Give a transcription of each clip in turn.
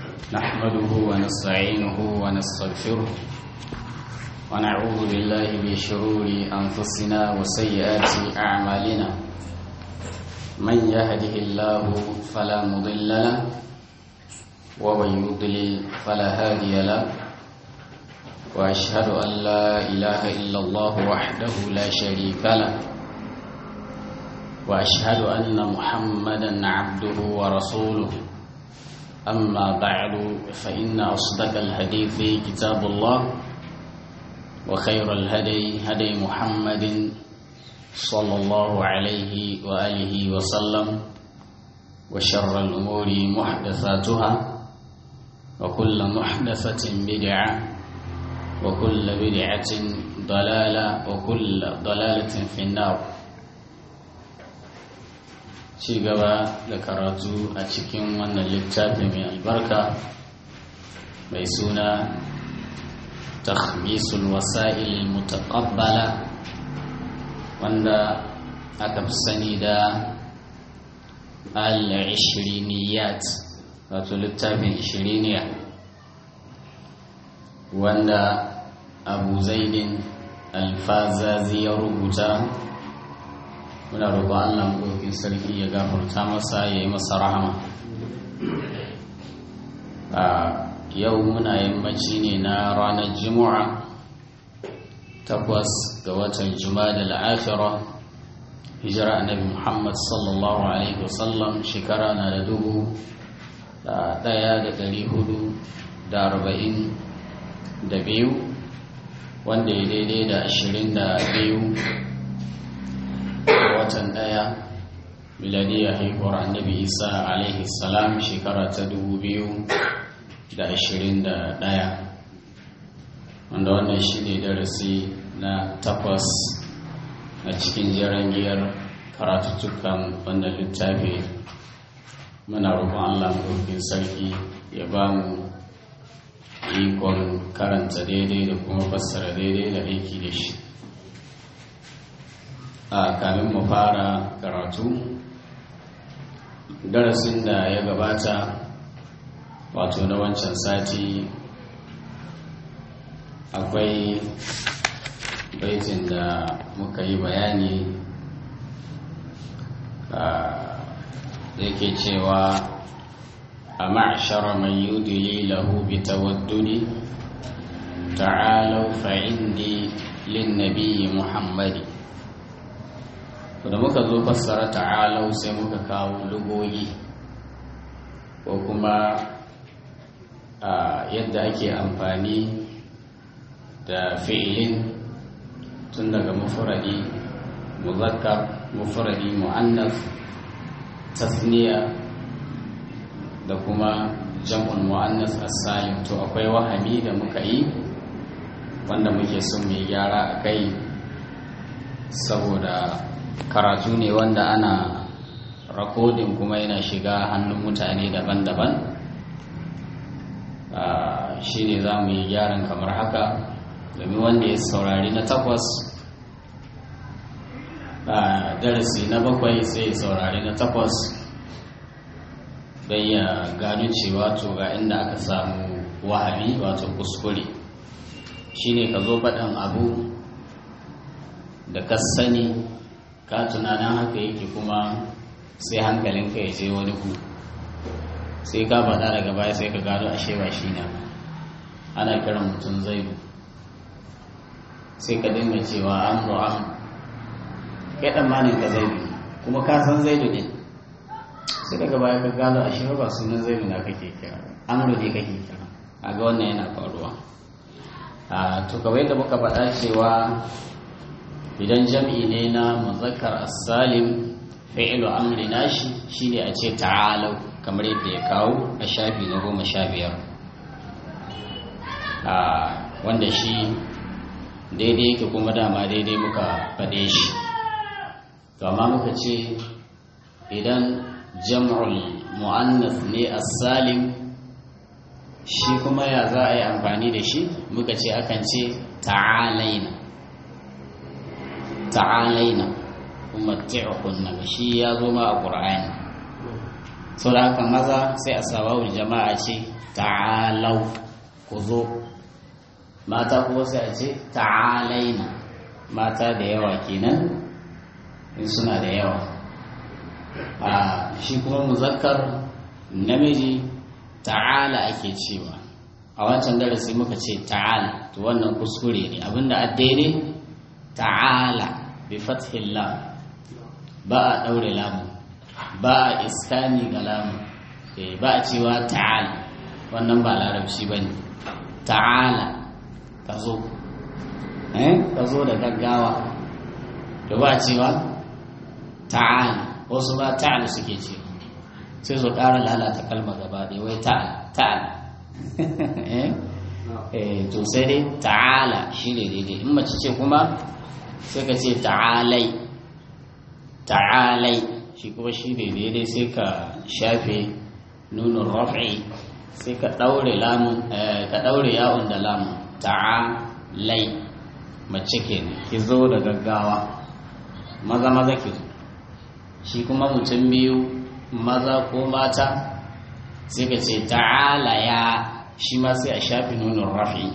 نحمده ونستعينه ونستغفره ونعوذ بالله من شرور أنفسنا وسيئات أعمالنا من يهده الله فلا مضل له ومن يضلل فلا هادي له وأشهد أن لا إله إلا الله وحده لا شريك له وأشهد أن محمدا عبده ورسوله أما بعد فإن أصدق الحديث كتاب الله وخير الهدي هدي محمد صلى الله عليه وآله وسلم وشر الأمور محدثاتها وكل محدثة بدعة وكل بدعة ضلالة وكل ضلالة في النار ci gaba da karatu a cikin wannan littafi mai albarka mai suna takhmisul wasa'il mutaqabbala wanda aka fi sani da al-ishriniyat wato littafin ishiriniya wanda abu zaidin alfazazi ya rubuta muna roƙon Allah maɗaukin sarki ya gafarta masa ya yi masa rahama a yau muna yammaci ne na ranar juma'a takwas ga watan juma'a da la'afira hijira annabi muhammad sallallahu alaihi wasallam shekara na da dubu da ɗaya da ɗari hudu da arba'in da biyu wanda ya daidai da ashirin da biyu watan ɗaya miladiyya haihuwar annabi isa alaihi salam shekara ta dubu biyu da ashirin da ɗaya wanda wannan shi ne darasi na takwas a cikin jirangiyar karatuttukan wannan littafi muna roƙon allah maɗaukin sarki ya ba mu ikon karanta daidai da kuma fassara daidai da aiki da shi a kamin mu fara karatu darasin da ya gabata wato na wancan sati akwai baitin da muka yi bayani da yake cewa a ma'ashara man yudili lahu bi tawaddudi ta'alau fa'indi lin nabiyyi muhammadi da muka zo fassara ta'alau sai muka kawo lugogi ko kuma yadda ake amfani da fi'ilin tun daga mufuradi muzakkar mufuradi mu'annas tasniya da kuma jam'un mu'annas as-salim to akwai wahami da muka yi wanda muke son mai gyara a kai saboda karatu ne wanda ana rakodin kuma yana shiga hannun mutane daban-daban shi ne za mu yi gyaran kamar haka domin wanda ya saurari na takwas darasi na bakwai sai ya saurari na takwas don ya gano cewa to ga inda aka samu wahabi wato kuskure shi ne ka zo faɗin abu da ka sani ka tunanin haka yake kuma sai hankalinka ya je wani ku sai ka faɗa daga baya sai ka gano ashe ba shi na ana kiran mutum zaidu sai ka dinga cewa an ru'am kai tsammanin ka zaidu kuma ka san zaidu ne sai daga baya ka gano ashe ba sunan zaidu na kake kira amru ne kake kira a ga wannan yana faruwa a to kawai da muka faɗa cewa idan jam'i ne na muzakkar as-salim fi'lu amri nashi shine a ce ta'alau kamar yadda ya kawo a shafi na goma sha biyar wanda shi daidai yake kuma dama daidai muka faɗe shi to amma muka ce idan jam'ul mu'annas ne as-salim shi kuma ya za a yi amfani da shi muka ce akan ce ta'alaina ta'alaina umatti'ukunna shi ya zo ma a qur'ani sau da haka maza sai a sabawul jama'a ce ta'alau ku zo mata kuma sai a ce ta'alaina mata da yawa kenan in suna da yawa a shi kuma muzakkar namiji ta'ala ake cewa a wancan darasi muka ce ta'ala to wannan kuskure ne abinda a daidai ta'ala bi fathillah ba a daure lamu ba a iskani ga lamu ba a cewa ta'ala wannan ba larabci ba ne ta'ala ka zo ka zo da gaggawa da ba a cewa ta'ala wasu ba ta'ala suke ce sai su ƙara lalata kalma gaba ɗaya wai ta'ala ta'ala to sai dai ta'ala shi ne daidai in mace ce kuma sai ka ce ta'alai ta'alai shi kuma shi ne daidai sai ka shafe nunin raf'i sai ka ɗaure lamun ka ɗaure yawon da lamun ta'alai mace ke ki zo da gaggawa maza maza ki zo shi kuma mutum biyu maza ko mata sai ka ce ta'ala ya shi ma sai a shafi nunin rafi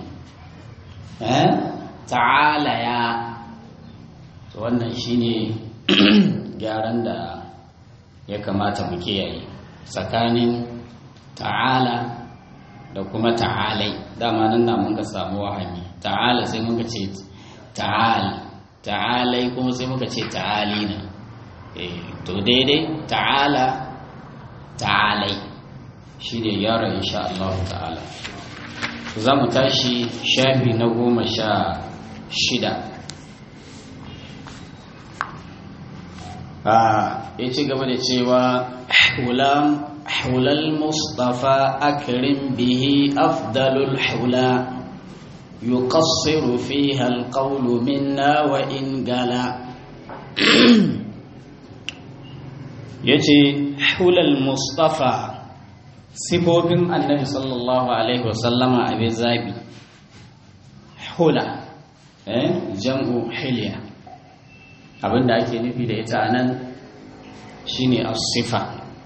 ta'ala ya to wannan shine gyaran da ya kamata mu kiyaye tsakanin ta'ala da kuma ta'alai dama nan na mun ka samu wahami ta'ala sai muka ce ta'al ta'alai kuma sai muka ce ta'alina to daidai ta'ala ta'alai shi ne yara insha Allah ta'ala za mu tashi shafi na goma sha shida ya ci gaba da cewa hulal mustafa akirin bihi afdalul hula yuqassiru fiha alqawlu minna wa in gala yace hulal mustafa sifofin annabi sallallahu alaihi wasallama abin zabi hula jam'u hilya abinda ake nufi da ita nan shine as-sifa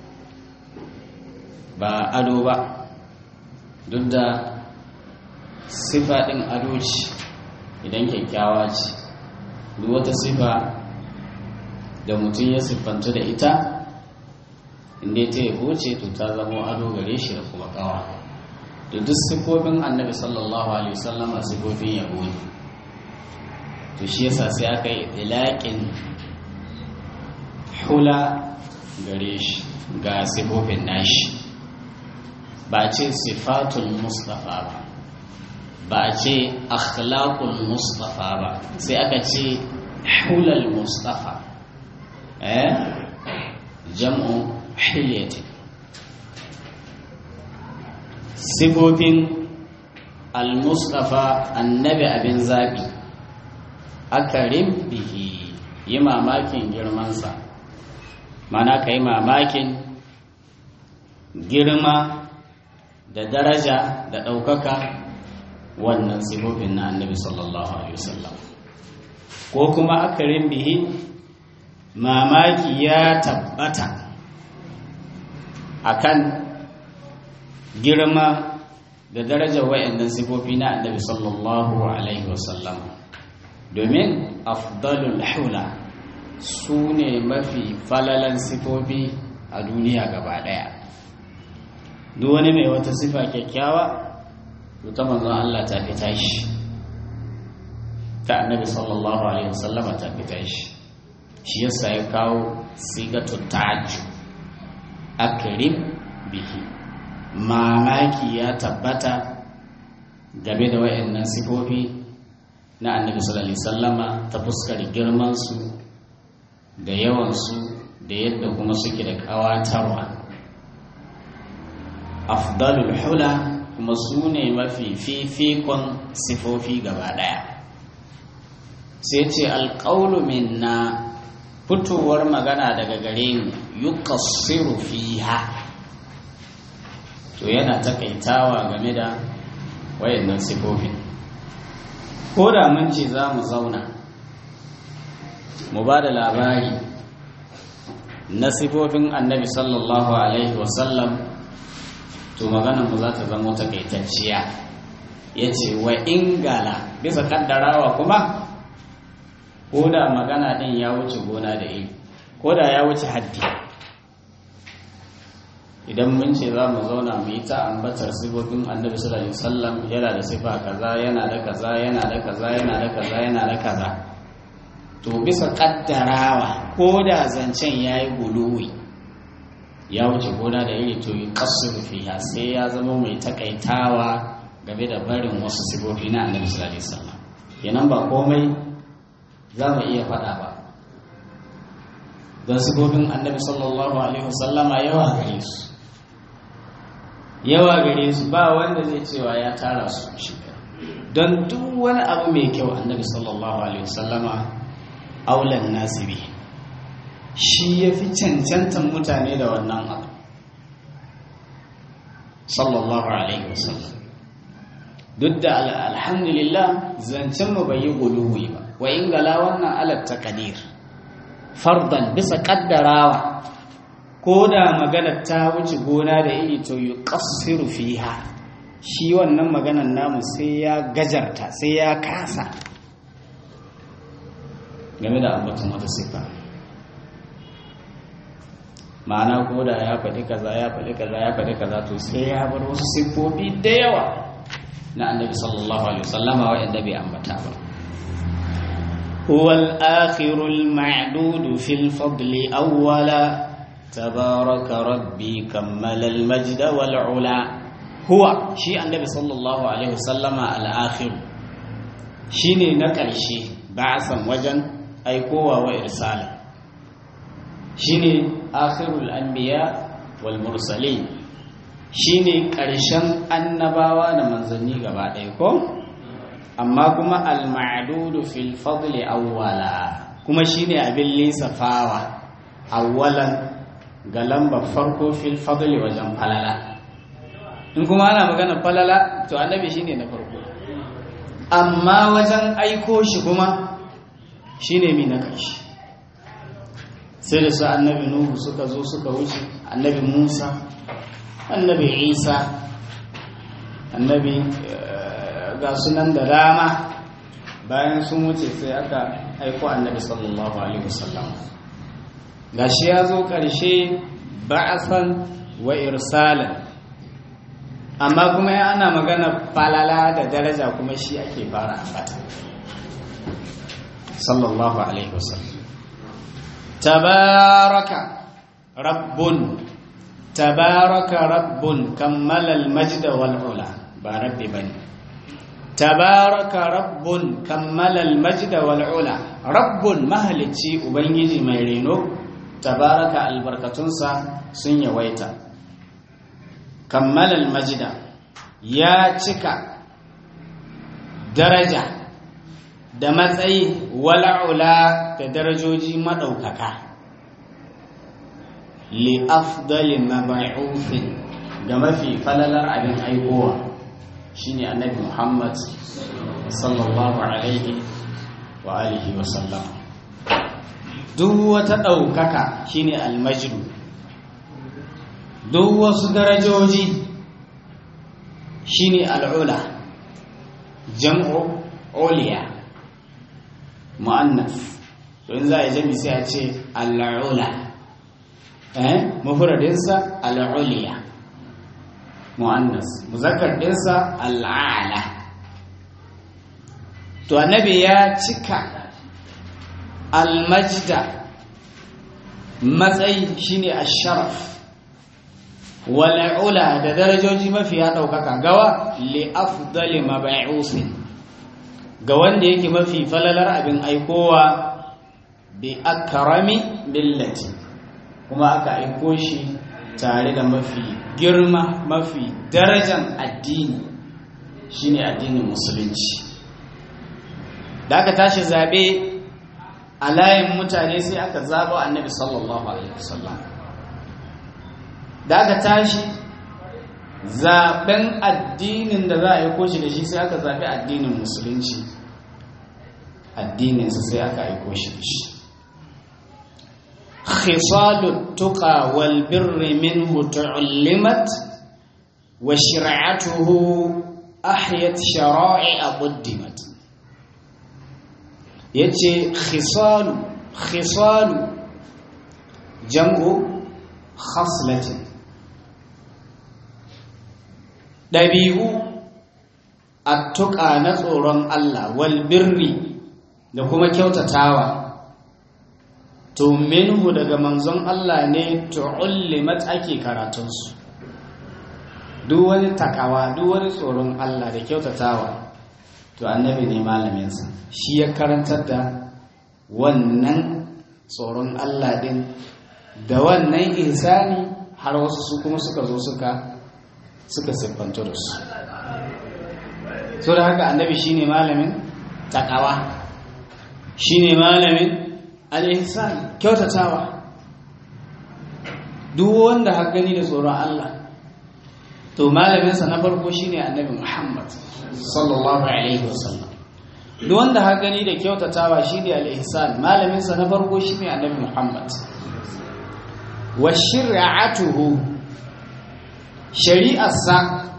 ba ado ba duk da sifa din ado ce idan kyakkyawa ce duk wata sifa da mutum ya siffanta da ita inda ta yabo ce to ta zama ado gare shi da kuma kawa da duk sifofin annabi sallallahu alaihi wasallama sifofin yabo ne to shi yasa sai aka yi ilaƙin hula gare shi ga sifofin nashi ba ce sifatul mustafa ba ba ce akhlaqul mustafa ba sai aka ce hulal mustafa eh jam'u hilyatin sifofin al-mustafa annabi abin zaɓi akarim bihi yi mamakin girmansa mana ka yi mamakin girma da daraja da ɗaukaka wannan sifofin na annabi sallallahu alaihi wasallam ko kuma akarim bihi mamaki ya tabbata akan girma da darajar wayannan sifofi na annabi sallallahu alaihi wasallam domin afdalul hula su ne mafi falalan sifofi a duniya gaba daya duk wani mai wata sifa kyakkyawa ta manzon Allah ta fita shi ta annabi sallallahu alaihi wasallam ta fita shi shi yasa ya kawo sigatu ta'ajju akrim bihi mamaki ya tabbata game da wayannan sifofi na annabi sallallahu alaihi sallama ta fuskar girmansu da yawansu da yadda kuma suke da kawatarwa afdalul hula kuma su ne mafi fifikon sifofi gaba daya sai ce alƙaunu minna fitowar magana daga gare mu yuqassiru fiha to yana takaitawa game da wayannan sifofin ko da mun ce za mu zauna mu ba da labari na sifofin annabi sallallahu alaihi wasallam to maganar mu za ta zama takaitacciya ya ce wa ingala bisa kaddarawa kuma ko da magana din ya wuce gona da iri ko da ya wuce haddi idan mun ce za mu zauna mu yi ta ambatar sifofin annabi sallallahu alaihi wasallam yana da sifa kaza yana da kaza yana da kaza yana da kaza yana da kaza to bisa kaddarawa ko da zancen ya yi guluwi ya wuce gona da iri to yi kasur fiha sai ya zama mai takaitawa game da barin wasu sifofi na annabi sallallahu alaihi wasallam kenan ba komai za mu iya faɗa ba don sifofin annabi sallallahu alaihi wasallama yawa gare su yawa gare su ba wanda zai cewa ya tara su shi don duk wani abu mai kyau annabi sallallahu alaihi wasallama aulan nasibi shi ya fi cancantan mutane da wannan abu sallallahu alaihi wasallam duk da alhamdulillah zancen mu bai yi guluwi ba wa in gala wannan alat taqdir fardan bisa kaddarawa ko da maganar ta wuce gona da iri to yuqassiru fiha shi wannan maganar namu sai ya gajarta sai ya kasa game da ambaton wata sifa ma'ana ko da ya faɗi kaza ya faɗi kaza ya faɗi kaza to sai ya bar wasu siffofi da yawa na annabi sallallahu alaihi wasallama wa'anda bai ambata ba هو الآخر المعدود في الفضل أولا تبارك ربي كمل المجد والعلا هو شيء النبي صلى الله عليه وسلم الآخر شيني نكرشي بعثا وجن أي قوة وإرسالا شيني آخر الأنبياء والمرسلين shine ƙarshen annabawa da manzanni gaba ɗaya ko amma kuma al-ma'dudu fil fadli awwala kuma shine abin lissafawa awwalan ga lambar farko fil fadli wajen falala in kuma ana magana falala to annabi shine na farko amma wajen aiko shi kuma shine mi na ƙarshe sai da su annabi nuhu suka zo suka wuce annabi musa annabi isa annabi ga sunan da dama bayan sun wuce sai aka aiko annabi sallallahu alaihi wasallam gashi ya zo ƙarshe ba'asan wa irsalan amma kuma ya ana magana falala da daraja kuma shi ake fara ambata sallallahu alaihi wasallam tabaraka rabbun tabaraka rabbun kammala al-majd wal ula ba rabbi bane tabaraka rabbun kammala al-majd wal ula rabbun mahalici ubangiji mai reno tabaraka albarkatunsa sun yawaita kammala al-majd ya cika daraja da matsayi wal'ula da darajoji maɗaukaka li afdali mab'uthin ga mafi falalar abin aikowa shine annabi Muhammad sallallahu alaihi wa alihi wa sallam duk wata ɗaukaka shine almajdu duk wasu darajoji shine al'ula jam'u uliya mu'annas to in za a yi jami sai a ce al'ula eh mufradinsa al'uliya mu'annas muzakkar dinsa al'ala to annabi ya cika almajda matsayi shine asharaf wal'ula da darajoji mafi ya ɗaukaka gawa li afdali mab'usin ga wanda yake mafi falalar abin aikowa bi akrami billati kuma aka aiko shi tare da mafi girma mafi darajan addini shine addinin musulunci da aka tashi zabe a layin mutane sai aka zabo annabi sallallahu alaihi wasallam da aka tashi zaben addinin da za a aiko shi da shi sai aka zaɓi addinin musulunci addininsa sai aka aiko shi da shi khisalu tuqa wal birri minhu tu'allimat wa shir'atuhu ahyat shara'i'a quddimat yace khisalu khisalu jam'u khaslatin dabi'u attuqa na tsoron Allah wal birri da kuma kyautatawa to minhu daga manzon Allah ne tu'allimat ake karatunsu duk wani takawa duk wani tsoron Allah da kyautatawa to annabi ne malaminsa shi ya karantar da wannan tsoron Allah din da wannan insani har wasu su kuma suka zo suka suka siffantu da su so da haka annabi shine malamin takawa shine malamin al-ihsan kyautatawa duk wanda har gani da tsoron Allah to malaminsa na farko shine annabi Muhammad sallallahu alaihi wasallam duk wanda har gani da kyautatawa shine al-ihsan malaminsa na farko shine annabi Muhammad wa shir'atuhu shari'arsa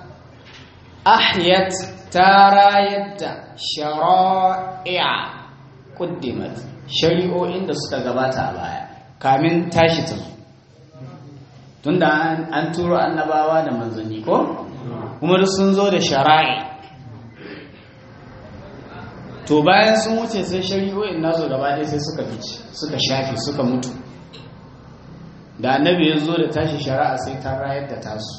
ahyat tarayat shara'i'a quddimat shari'o'in da suka gabata a baya kamin tashi ta tunda an turo annabawa da manzanni ko kuma duk sun zo da shara'i to bayan sun wuce sai shari'o'in nasu gaba ɗaya sai suka fice suka shafe suka mutu da annabi ya zo da tashi shari'a sai ta rayar da tasu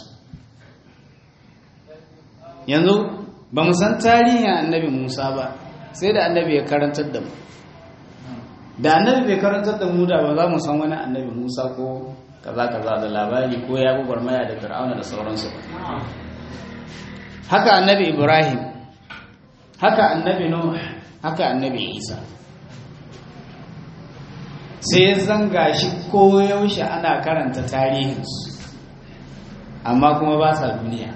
yanzu ba mu san tarihin annabi musa ba sai da annabi ya karantar da mu da annabi bai karantar da mu da ba za mu san wani annabi musa ko kaza kaza da labari ko ya gubar maya da fir'auna da sauransu haka annabi ibrahim haka annabi nuh haka annabi isa sai zanga shi koyaushe ana karanta tarihinsu amma kuma ba sa duniya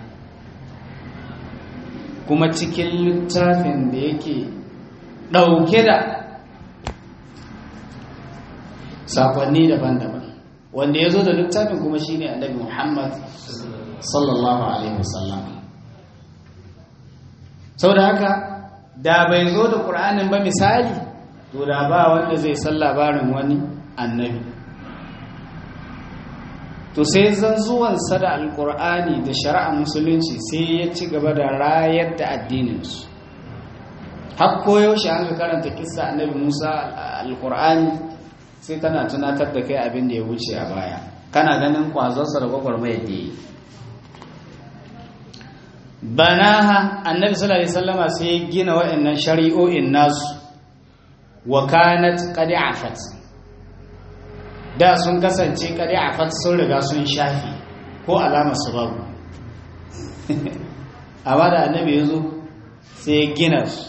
kuma cikin littafin da yake ɗauke da sakonni daban-daban wanda ya zo da littafin kuma shine annabi muhammad sallallahu alaihi wasallam sau da haka da bai zo da ƙur'anin ba misali to da ba wanda zai san labarin wani annabi to sai zan zuwansa da alƙur'ani da shari'a musulunci sai ya ci gaba da rayar da addininsu har koyaushe an ga karanta kissa annabi musa alƙur'ani sai tana tunatar da kai abin da ya wuce a baya kana ganin kwazonsa da gwagwarmayar da yi banaha annabi sallallahu alaihi wasallama sai ya gina wa'annan shari'o'in nasu wa kanat qad afat da sun kasance qad afat sun riga sun shafi ko alama su babu amma da annabi yazo sai ya gina su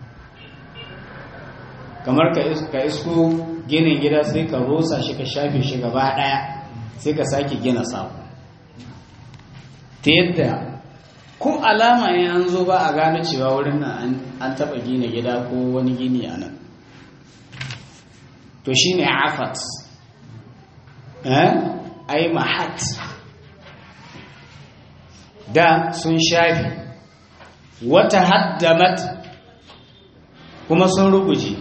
kamar ka isko ginin gida sai ka rosa shi ka shafe shi gaba daya sai ka sake gina sabo ta yadda ko alama ne an zo ba a gano cewa wurin nan an taba gina gida ko wani gini a nan to shi ne afat ai mahat da sun shafi wata haddamat kuma sun ruguje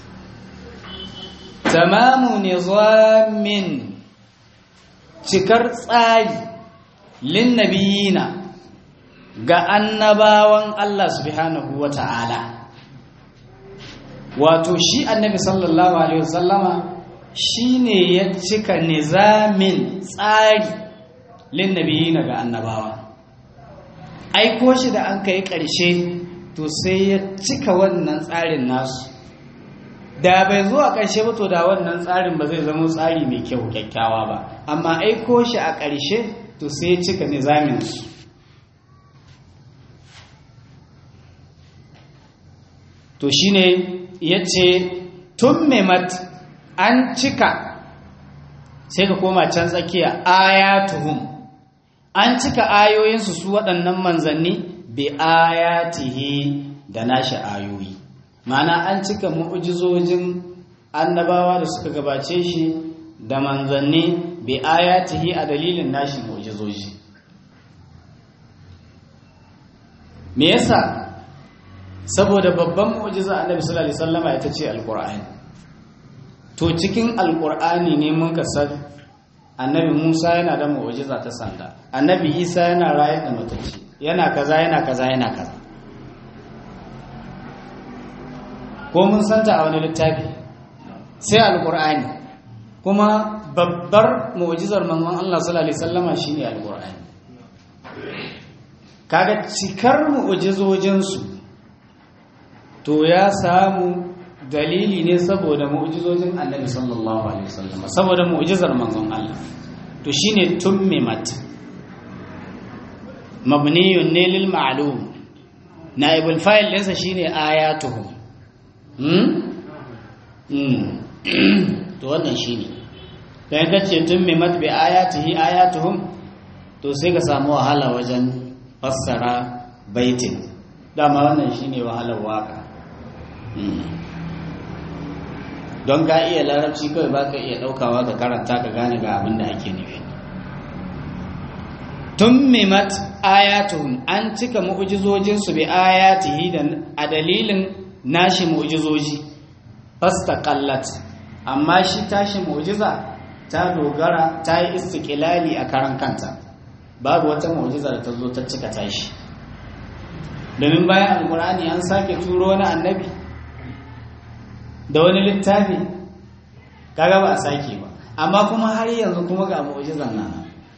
tamamu nizamin cikar tsari linnabiyina ga annabawan Allah subhanahu wa ta'ala wato shi annabi sallallahu alaihi wasallama shine ya cika nizamin tsari linnabiyina ga annabawa aiko shi da an kai ƙarshe to sai ya cika wannan tsarin nasu da bai zo a ƙarshe ba to da wannan tsarin ba zai zama tsari mai kyau kyakkyawa ba amma aiko shi a ƙarshe to sai ya cika nizaminsu to shine ya ce tummimat an cika sai ka koma can tsakiya ayatuhum an cika ayoyinsu su waɗannan manzanni bi ayatihi da nashi ayoyi ma'ana an cika mu'ujizojin annabawa da suka gabace shi da manzanni bi ayatihi a dalilin nashi mu'jizoji me yasa saboda babban mu'jiza annabi sallallahu alaihi wasallama ita ce alqur'ani to cikin alqur'ani ne mun kasar annabi Musa yana da mu'jiza ta sanda annabi Isa yana rayar da matacce yana kaza yana kaza yana kaza ko mun santa a wani littafi sai alqur'ani kuma babbar mu'jizar manzon Allah sallallahu alaihi wasallama shine alqur'ani kaga cikar mu'jizojin su to ya samu dalili ne saboda mu'jizojin Annabi sallallahu alaihi wasallam saboda mu'jizar manzon Allah to shine tummimat mabniyun ne lil ma'lum naibul fa'il ɗinsa shine ayatuhum hmm hmm to wannan shine dan kace tummimat bi ayatihi ayatuhum to sai ka samu wahala wajen fassara baitin dama wannan shine wahalar waka don ka iya larabci kawai ba ka iya ɗaukawa ka karanta ka gane ga abin da ake nufi tummimat ayatuhum an cika mu'jizojinsu bi ayatihi da a dalilin nashi mu'jizoji fastaqallat amma shi tashi mu'jiza ta dogara ta yi istiqlali a karan kanta babu wata mu'jiza da ta zo ta cika tashi domin bayan alkur'ani an sake turo wani annabi da wani littafi kaga ba a sake ba amma kuma har yanzu kuma ga mu'jizan nan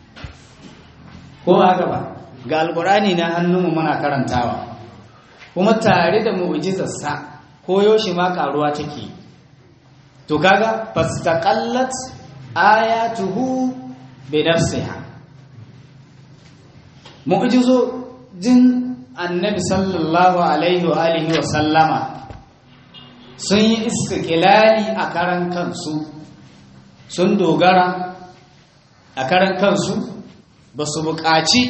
ko haka ba ga alkur'ani na hannunmu muna karantawa kuma tare da mu'jizarsa ko yaushe ma karuwa take to kaga fastaqallat ayatuhu bi nafsiha mu'jizojin annabi sallallahu alaihi wa alihi wa sallama sun yi istiqlali a karan kansu sun dogara a karan kansu ba su buƙaci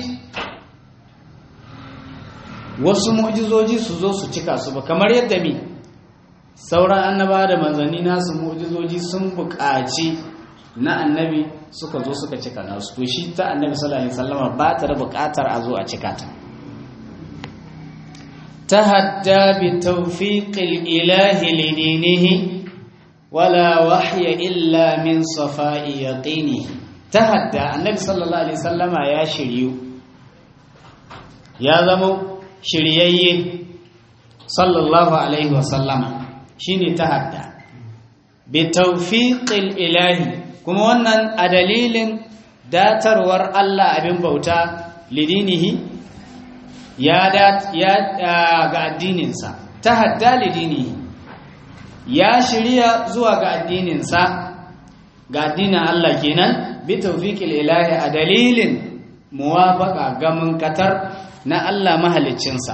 wasu mu'jizoji su zo su cika su ba kamar yadda mi sauran annaba da manzanni nasu mu'jizoji sun buƙaci na annabi suka zo suka cika nasu to shi ta annabi sallallahu alaihi wasallama ba ta da buƙatar a zo a cika ta تهدى بتوفيق الإله لدينه ولا وحي إلا من صفاء يقينه تهدى النبي صلى الله عليه وسلم يا شريو يا زمو شريي صلى الله عليه وسلم شيني تهدى بتوفيق الإله كما wannan a dalilin datarwar Allah abin bauta lidinihi ya ga addininsa ta hadda lidini ya shirya zuwa ga addininsa ga addinin Allah kenan bi tawfiqil ilahi a dalilin muwafaqa ga munkatar na Allah mahaliccinsa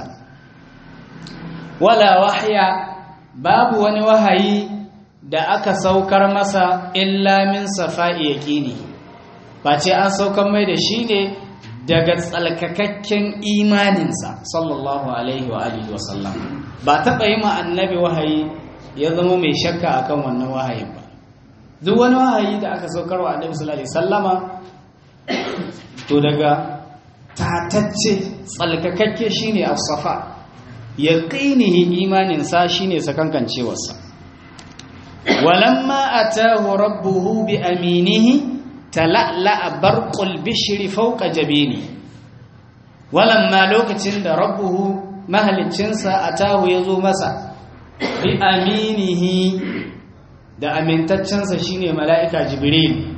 wala wahya babu wani wahayi da aka saukar masa illa min safa'i yaqini face an saukar mai da shi ne daga tsalkakakken imaninsa sallallahu alaihi wa alihi wa sallam ba taɓa yi ma annabi wahayi ya zama mai shakka akan wannan wahayin ba duk wani wahayi da aka saukar wa annabi sallallahu alaihi sallama to daga tatacce tsalkakakke shine as-safa yaqinihi imaninsa shine sakankancewarsa walamma atahu rabbuhu bi aminihi tala'la'a barqul bishri fawqa jabini walamma lokacin da rabbuhu mahaliccinsa atahu yazo masa bi aminihi da amintaccensa shine mala'ika jibril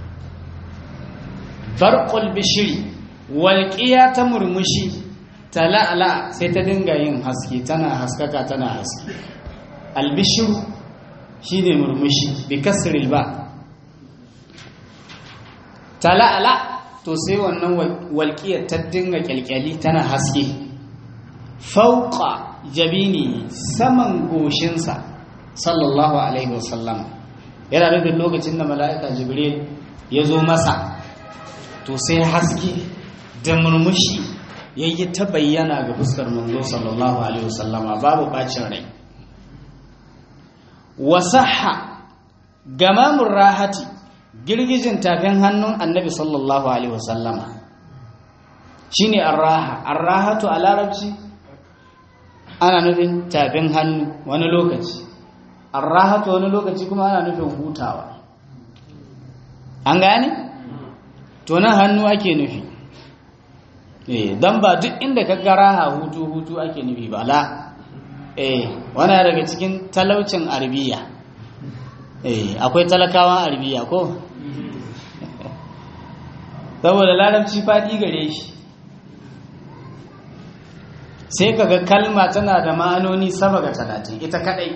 barqul bishri walqiya ta murmushi tala'la sai ta dinga yin haske tana haskaka tana haske albishru shine murmushi bi kasril ba tala'ala to sai wannan walƙiyar ta dinga kyalkyali tana haske fauqa jabini saman goshinsa sallallahu alaihi wasallam yana da lokacin da mala'ika jibril ya zo masa to sai haske da murmushi ya yi ta bayyana ga fuskar manzo sallallahu alaihi wasallama babu bacin rai wasaha gamamun rahati girgijin tafin hannun annabi sallallahu alaihi wasallama shine arraha arrahatu a larabci ana nufin tafin hannu wani lokaci arrahatu wani lokaci kuma ana nufin hutawa an gane to nan hannu ake nufi eh dan ba duk inda ka ga raha hutu hutu ake nufi ba la eh wani daga cikin talaucin arabiya eh akwai talakawan arabiya ko saboda larabci faɗi gare shi sai kaga kalma tana da ma'anoni sama ga talatin ita kadai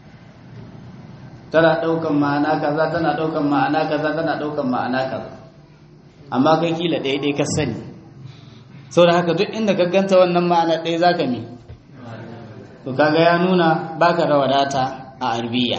tana ɗaukan ma'ana kaza tana ɗaukan ma'ana kaza tana ɗaukan ma'ana kaza amma kai kila ɗaya ɗaya ka sani sau da haka duk inda ka ganta wannan ma'ana ɗaya za ka mi to kaga ya nuna baka da wadata a arbiya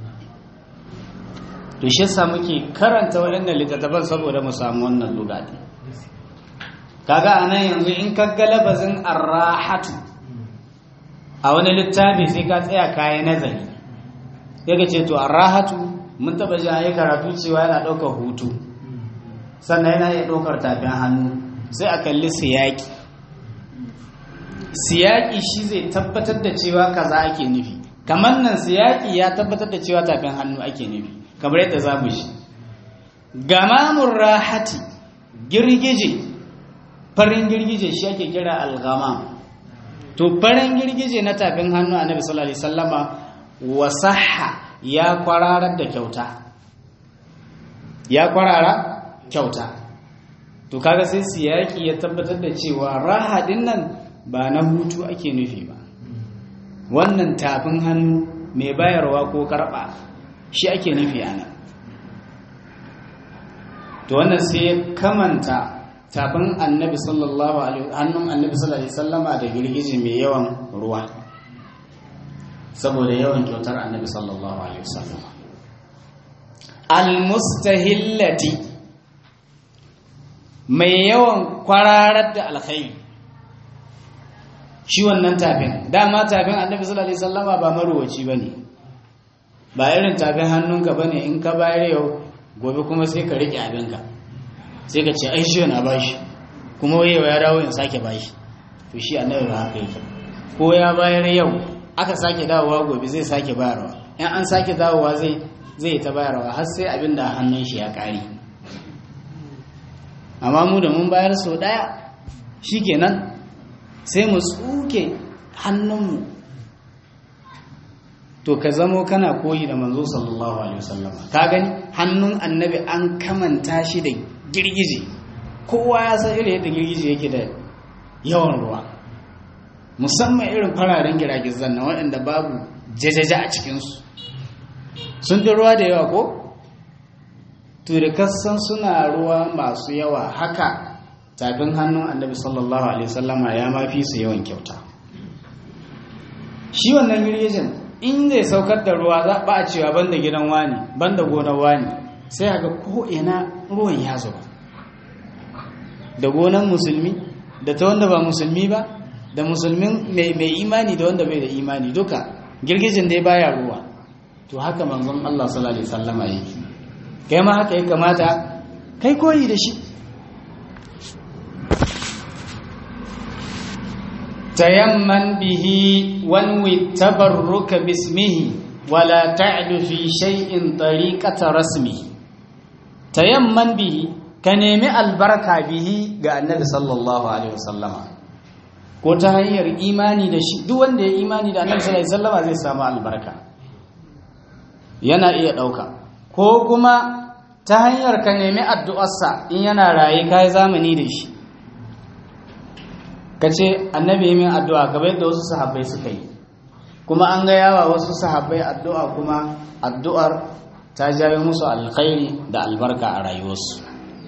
to shi yasa muke karanta waɗannan littattafan saboda mu samu wannan lugati kaga anan yanzu in ka ga labazin arrahatu a wani littafi sai ka tsaya kayan nazari yaga ce to arrahatu mun taba ji ayi karatu cewa yana ɗaukar hutu sannan yana iya ɗaukar tafin hannu sai a kalli siyaki siyaki shi zai tabbatar da cewa kaza ake nufi kamar nan siyaki ya tabbatar da cewa tafin hannu ake nufi kamar yadda za mu shi gamamun rahati girgije farin girgije shi ake kira algamam to farin girgije na tafin hannu annabi sallallahu alaihi wasallama wasahha ya kwararar da kyauta ya kwarara kyauta to kaga sai siyaki ya tabbatar da cewa rahadin nan ba na hutu ake nufi ba wannan tafin hannu mai bayarwa ko karba shi ake nufi ana to wannan sai ya kamanta tafin annabi sallallahu alaihi hannun annabi sallallahu alaihi sallama da girgije mai yawan ruwa saboda yawan kyautar annabi sallallahu alaihi wasallam almustahillati mai yawan kwararar da alkhairi shi wannan tafin dama tafin annabi sallallahu alaihi wasallama ba maruwaci bane ba irin tafin hannunka bane in ka bayar yau gobe kuma sai ka rike abinka sai ka ce ai shi na bashi kuma wayewa ya dawo in sake bashi to shi annabi ba haka yake ko ya bayar yau aka sake dawowa gobe zai sake bayarwa in an sake dawowa zai zai ta bayarwa har sai abin da hannun shi ya kare amma mu da mun bayar sau daya shikenan sai mu tsuke hannunmu to ka zamo kana koyi da manzo sallallahu alaihi wasallam ka gani hannun annabi an kamanta shi da girgije kowa ya san irin yadda girgije yake da yawan ruwa musamman irin fararen giragizan na waɗanda babu jajaja a cikinsu sun fi ruwa da yawa ko? to da kasan suna ruwa masu yawa haka tafin hannun annabi sallallahu alaihi wasallama ya mafi su yawan kyauta shi wannan girgijin in zai saukar da ruwa za ba a cewa banda gidan wani banda gonar wani sai haka ko ina ruwan ya zuba da gonan musulmi da ta wanda ba musulmi ba da musulmin mai imani da wanda bai da imani duka girgijin dai baya ruwa to haka manzon Allah sallallahu alaihi wasallama yake kai ma haka ya kamata kai koyi da shi tayamman bihi wanwi tabarruka bismihi wala ta'du fi shay'in tariqata rasmihi tayamman bihi ka nemi albarka bihi ga annabi sallallahu alaihi wasallama ko ta hanyar imani da shi duk wanda ya imani da annabi sallallahu alaihi wasallama zai samu albarka yana iya ɗauka ko kuma ta hanyar ka nemi addu'arsa in yana raye ka yi zamani da shi ka ce annabi min addu'a gaba yadda wasu sahabbai suka yi kuma an ga yawa wasu sahabbai addu'a kuma addu'ar ta jawo musu alkhairi da albarka a rayuwarsu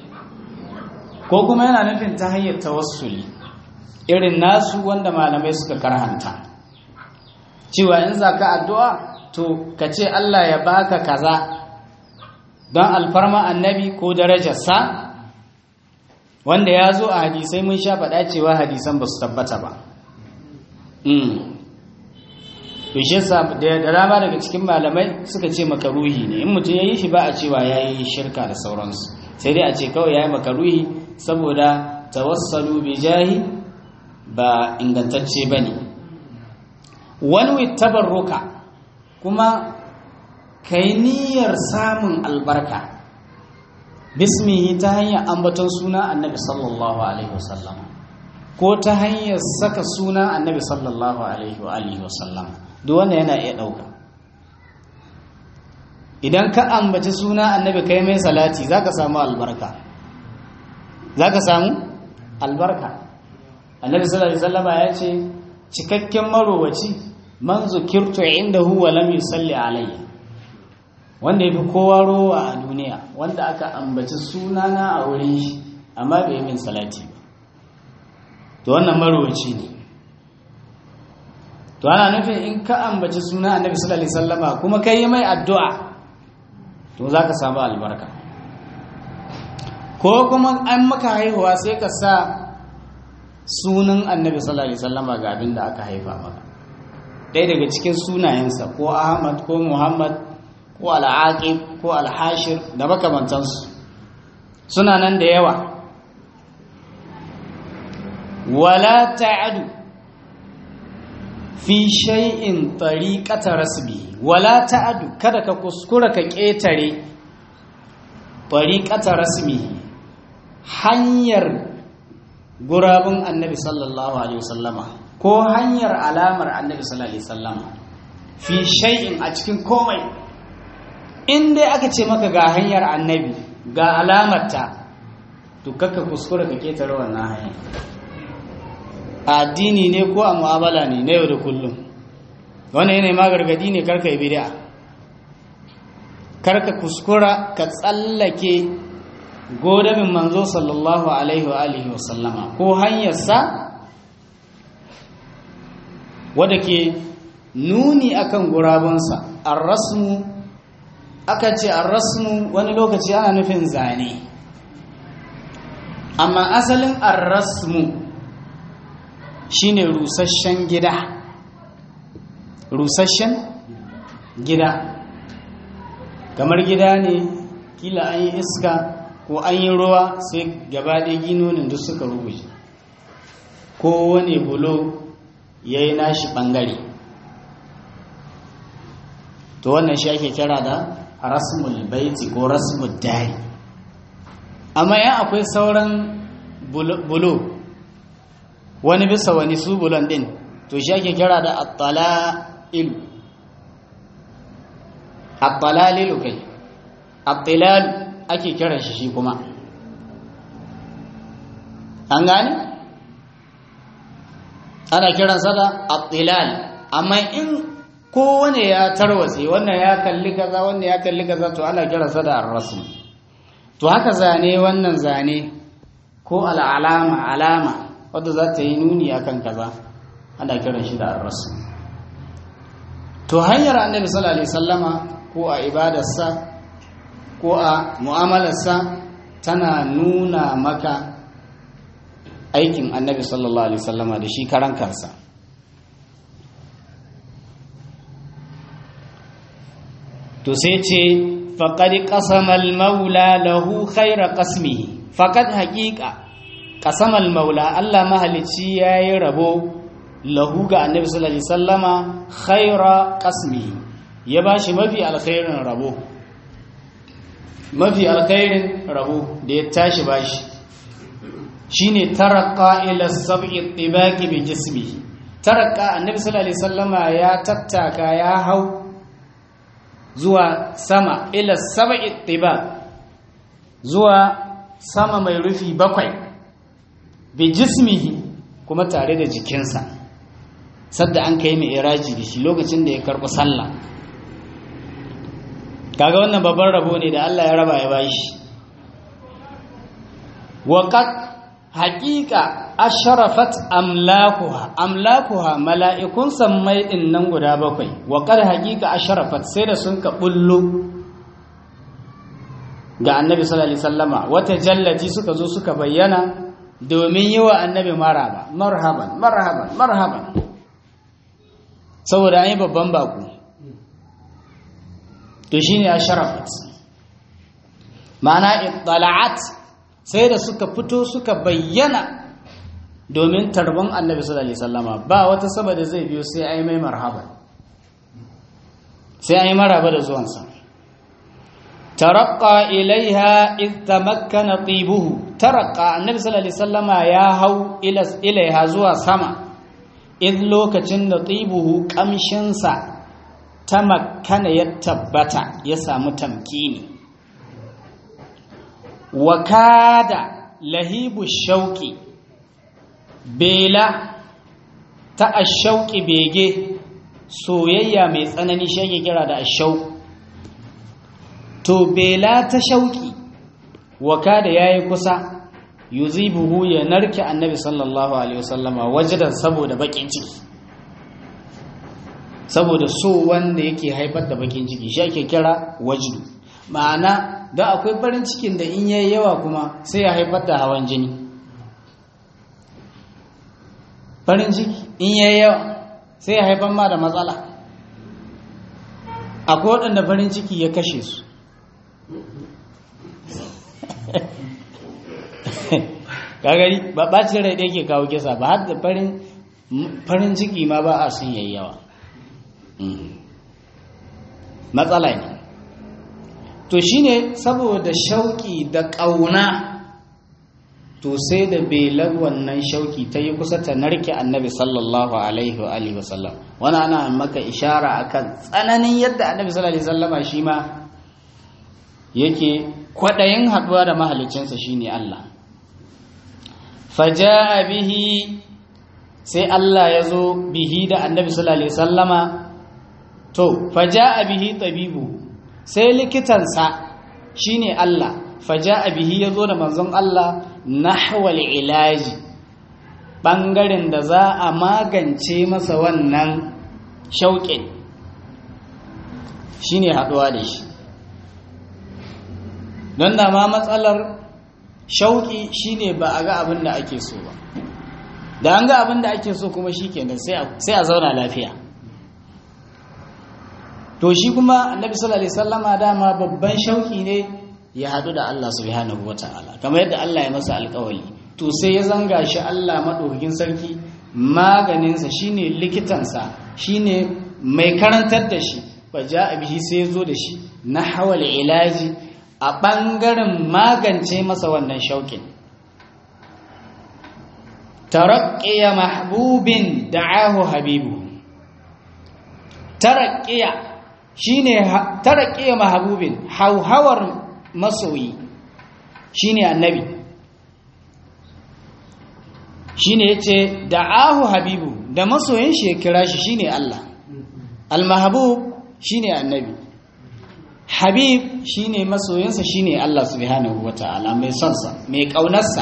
ko kuma yana nufin ta hanyar tawassuli irin nasu wanda malamai suka karhanta cewa in za ka addu'a to ka ce Allah ya baka kaza don alfarma annabi ko darajarsa wanda ya zo a hadisai mun sha faɗa cewa hadisan ba su tabbata ba to shi yasa da dama daga cikin malamai suka ce makaruhi ne in mutum yayi shi ba a cewa yayi shirka da sauransu sai dai a ce kawai yayi makaruhi saboda tawassalu bi jahi ba ingantacce bane wani tabarruka kuma kai niyyar samun albarka bismihi ta hanyar ambaton suna annabi sallallahu alaihi wasallam ko ta hanyar saka suna annabi sallallahu alaihi wa alihi wasallam duk wanda yana iya ɗauka idan ka ambaci suna annabi kai mai salati za ka samu albarka za ka samu albarka annabi sallallahu alaihi wasallama ya ce cikakken marowaci man zukirtu indahu wa lam yusalli alayya wanda yafi kowa rowa a duniya wanda aka ambaci sunana a wurin shi amma bai min salati ba to wannan marowaci ne to ana nufin in ka ambaci suna annabi sallallahu alaihi wasallama kuma kai mai addu'a to zaka samu albarka ko kuma an maka haihuwa sai ka sa sunan annabi sallallahu alaihi wasallama ga abin da aka haifa maka ɗaya daga cikin sunayensa ko ahmad ko muhammad ko al'aqib ko alhashir da makamantansu suna nan da yawa wala ta'adu fi shay'in tariqata rasbi wala ta'adu kada ka kuskura ka ƙetare tariqata rasmi hanyar gurabun annabi sallallahu alaihi wasallama ko hanyar alamar annabi sallallahu alaihi wasallama fi shay'in a cikin komai in dai aka ce maka ga hanyar annabi ga alamarta to kakka kuskura ka ketare wannan hanyar addini ne ko a mu'amala ne na yau da kullum wannan yanayi ma gargadi ne karka yi bid'a karka kuskura ka tsallake godamin manzo sallallahu alaihi wa alihi wa sallama ko hanyarsa wadda ke nuni akan gurabunsa ar-rasmu aka ce ar-rasmu wani lokaci ana nufin zane amma asalin ar-rasmu shine rusasshen gida rusasshen gida kamar gida ne kila an yi iska ko an yi ruwa sai gaba ɗaya ginonin duk suka rubuce ko wani bulo ya yi nashi ɓangare to wannan shi ake kira da rasmul baiti ko rasmul dari amma yan akwai sauran bulo wani bisa wani su bulon ɗin to shi ake kira da attala'ilu attalalilu kai attilalu ake kiran shi shi kuma an gane ana kiransa da attilal amma in kowane ya tarwatse wannan ya kalli kaza wannan ya kalli kaza to ana kiransa da arrasul to haka zane wannan zane ko al'alama alama wadda za ta yi nuni akan kaza ana kiran shi da arrasul to hanyar annabi sallallahu alaihi wasallama ko a ibadarsa ko a mu'amalarsa tana nuna maka aikin annabi sallallahu alaihi wasallama da shi karan kansa to sai ce faqad qasama al-maula lahu khayra qasmihi faqad haqiqa qasama al-maula Allah mahalici yayi rabo lahu ga annabi sallallahu alaihi wasallama khayra qasmihi ya bashi mafi alkhairin rabo mafi alkhairin rabo da ya tashi bashi shine tarqa ila sab'i tibaqi bi jismihi tarqa annabi sallallahu alaihi wasallama ya tattaka ya hau zuwa sama ila sab'i tibaq zuwa sama mai rufi bakwai bi jismihi kuma tare da jikinsa sadda an kai mai iraji da shi lokacin da ya karɓi sallah kaga wannan babban rabo ne da Allah ya raba ya bashi waqad haqiqa asharafat amlakuha amlakuha mala'ikun sammai din nan guda bakwai waqad haqiqa asharafat sai da sun ka bullo ga annabi sallallahu alaihi wasallama wata jallati suka zo suka bayyana domin yi wa annabi maraba marhaban marhaban marhaban saboda an yi babban baku to shine ya sharafat ma'ana ittala'at sai da suka fito suka bayyana domin tarbon annabi sallallahu alaihi wasallama ba wata saboda zai biyo sai ai mai marhaba sai ai maraba da zuwansa taraqqa ilaiha id tamakkana tibuhu taraqqa annabi sallallahu alaihi wasallama ya hau ila ilaiha zuwa sama id lokacin da tibuhu kamshin sa tamakkana ya tabbata ya samu tamkini wa kada lahibu shauki bela ta ashauki bege soyayya mai tsanani shi ake kira da ashau to bela ta shauki waka da yayi kusa yuzibuhu ya narke annabi sallallahu alaihi wasallama wajidan saboda bakin ciki saboda so wanda yake haifar da bakin ciki shi ake kira wajidu ma'ana da akwai farin cikin da in yayi yawa kuma sai ya haifar da hawan jini farin ciki in yayi yawa sai ya haifar ma da matsala akwai waɗanda farin ciki ya kashe su kagari ba ɓacin rai ɗaya ke kawo kisa ba har da farin ciki ma ba a sun yayi yawa matsala ne to shine saboda shauki da ƙauna to sai da belar wannan shauki ta yi kusa ta narke annabi sallallahu alaihi wa alihi wasallam wani ana maka ishara akan tsananin yadda annabi sallallahu alaihi wasallama shi ma yake kwaɗayin haɗuwa da mahalicinsa shine Allah faja'a bihi sai Allah ya zo bihi da annabi sallallahu alaihi wasallama to faja'a bihi tabibu sai likitansa shine Allah faja'a bihi yazo da manzon Allah nahwal ilaji bangaren da za a magance masa wannan shauƙin shine haduwa da shi don da ma matsalar shauƙi shine ba a ga abin da ake so ba da an ga abin da ake so kuma shikenan sai a zauna lafiya to shi kuma annabi sallallahu alaihi wasallama dama babban shauki ne ya hadu da Allah subhanahu wataala kamar yadda Allah ya masa alƙawari to sai ya zanga shi Allah madaukakin sarki maganinsa shine likitansa shine mai karantar da shi fa ja'a bihi sai zo da shi na hawal ilaji a bangaren magance masa wannan shaukin taraqqiya mahbubin da'ahu habibu taraqqiya shine tarqiya mahabubin hauhawar masoyi shine annabi shine yace da'ahu habibu da masoyin shi ya kira shi shine Allah almahbub shine annabi habib shine masoyinsa shine Allah subhanahu wataala mai son sa mai kaunarsa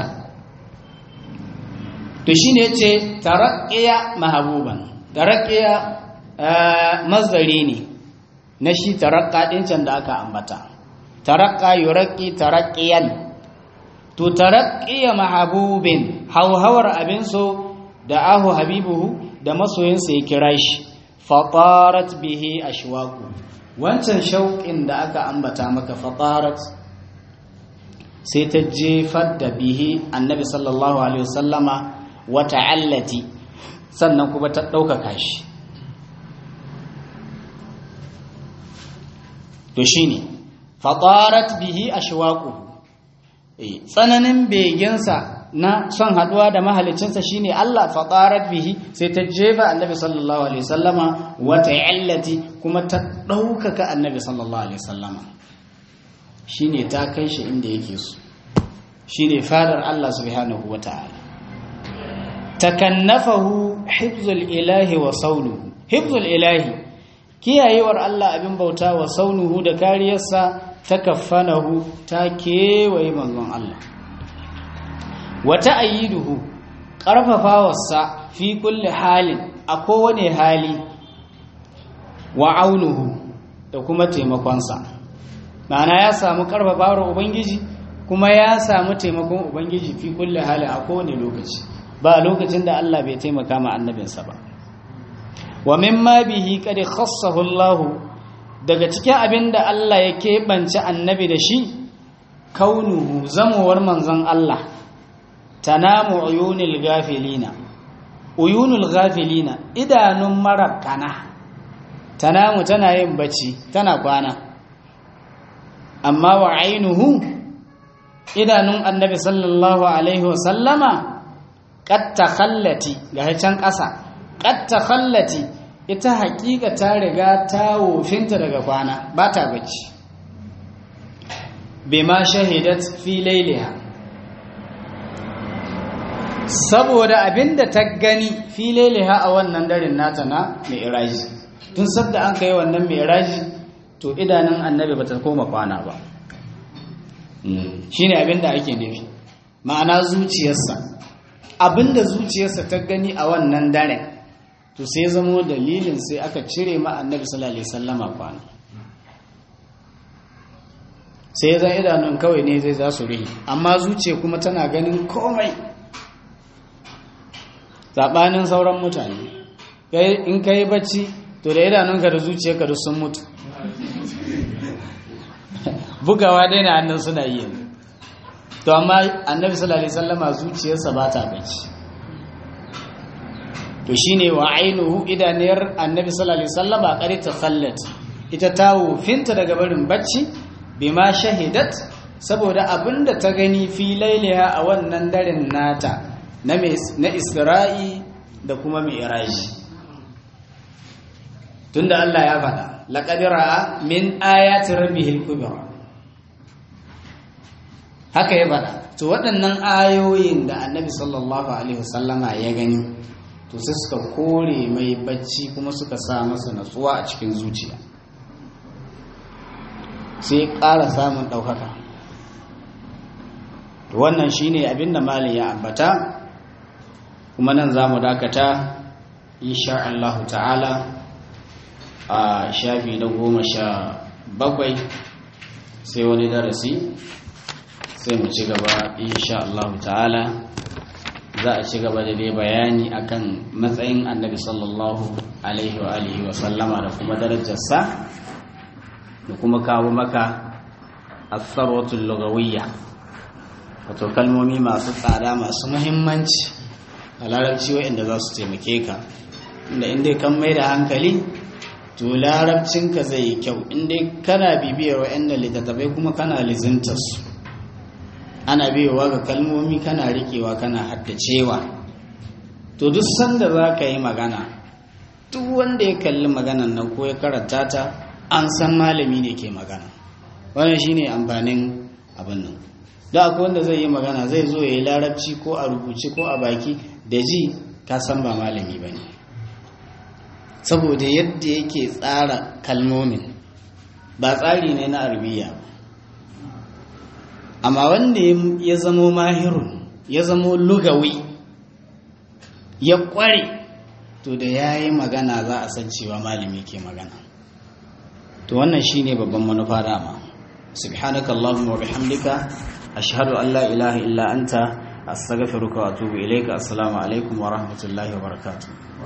to shine yace tarqiya mahabuban tarqiya mazdari ne na shi tarakka ɗin can da aka ambata tarakka yuraqi tarakkiyan to tarakkiya mahabubin hauhawar abin so da ahu habibuhu da masoyinsa ya kira shi fatarat bihi ashwaqu wancan shauƙin da aka ambata maka fatarat sai ta jefar da bihi annabi sallallahu alaihi wasallama wa ta'allati sannan kuma ta ɗaukaka shi to shine fatarat bihi ashwaqu tsananin begensa na son haduwa da mahalicinsa shine Allah fatarat bihi sai ta jefa annabi sallallahu alaihi wasallama wa ta'allati kuma ta daukaka annabi sallallahu alaihi wasallama shine ta kai shi inda yake so shine fadar Allah subhanahu wataala takannafahu hifzul ilahi wa saunuhu hifzul ilahi kiyayewar Allah abin bauta wa saunuhu da kariyarsa ta kaffanahu ta kewaye manzon Allah wata ayyiduhu ƙarfafawarsa fi kulli halin a kowane hali wa aunuhu da kuma taimakonsa ma'ana ya samu ƙarfafawar ubangiji kuma ya samu taimakon ubangiji fi kulli halin a kowane lokaci ba lokacin da Allah bai taimaka ma annabinsa ba wa mimma bihi qad khassahu Allah daga cikin abinda Allah ya keɓance annabi da shi kaunuhu zamowar manzon Allah tanamu uyunil gafilina uyunul ghafilina idanun marabkana tanamu tana yin bacci tana kwana amma wa ainuhu idanun annabi sallallahu alaihi wasallama qad takhallati ga can ƙasa qad takhallati ita haƙiƙa ta riga ta wofinta daga kwana ba ta bacci bima shahidat fi lailiha saboda abinda ta gani fi lailiha a wannan daren nata na mi'raji tun sadda an kai wannan mi'raji to idanun annabi bata koma kwana ba shine abinda ake nufi ma'ana zuciyarsa abinda zuciyarsa ta gani a wannan daren to sai zamo dalilin sai aka cire ma annabi sallallahu alaihi wasallama kwana sai zan idanun kawai ne zai za su rihi amma zuciya kuma tana ganin komai zaɓanin sauran mutane in ka yi bacci to da idanunka da zuciyarka duk sun mutu bugawa dai na hannun suna yi to amma annabi sallallahu alaihi wasallama zuciyarsa ba ta bacci to shine wa ainihu idaniyar annabi sallallahu alaihi wasallama qari ta khallat ita ta wufinta daga barin bacci bima shahidat saboda abinda ta gani fi lailiha a wannan daren nata na na Isra'i da kuma Mi'raji tunda Allah ya faɗa laqad ra'a min ayati rabbihil kubra haka ya faɗa to waɗannan ayoyin da annabi sallallahu alaihi wasallama ya gani to sai suka kore mai bacci kuma suka sa masa natsuwa a cikin zuciya sai ƙara samun ɗaukaka wannan shine abin da malin ya ambata kuma nan za mu dakata insha Allah ta'ala a shafi na goma sha bakwai sai wani darasi sai mu ci gaba insha Allah ta'ala za a ci gaba da dai bayani akan matsayin annabi sallallahu alaihi wa alihi wa sallama da kuma darajarsa da kuma kawo maka asarwatul lugawiyya wato kalmomi masu tsada masu muhimmanci a larabci waɗanda za su taimake ka inda inda kan mai da hankali to larabcinka zai yi kyau inda kana bibiyar waɗanda littattafai kuma kana lizintarsu ana biyowa ga kalmomi kana rikewa kana haddacewa to duk sanda za ka yi magana duk wanda ya kalli maganan nan ko ya karanta ta an san malami ne ke magana wannan shine amfanin abin nan da akwai wanda zai yi magana zai zo ya yi larabci ko a rubuce ko a baki da ji ka san ba malami ba ne saboda yadda yake tsara kalmomin ba tsari ne na arabiya ba amma wanda ya zamo mahirun ya zamo lugawi ya kware to da ya yi magana za a san cewa malami ke magana to wannan shine babban manufa dama subhanaka allahumma wa bihamdika ashhadu an la ilaha illa anta astaghfiruka wa atubu ilayka assalamu alaikum wa rahmatullahi wa barakatuh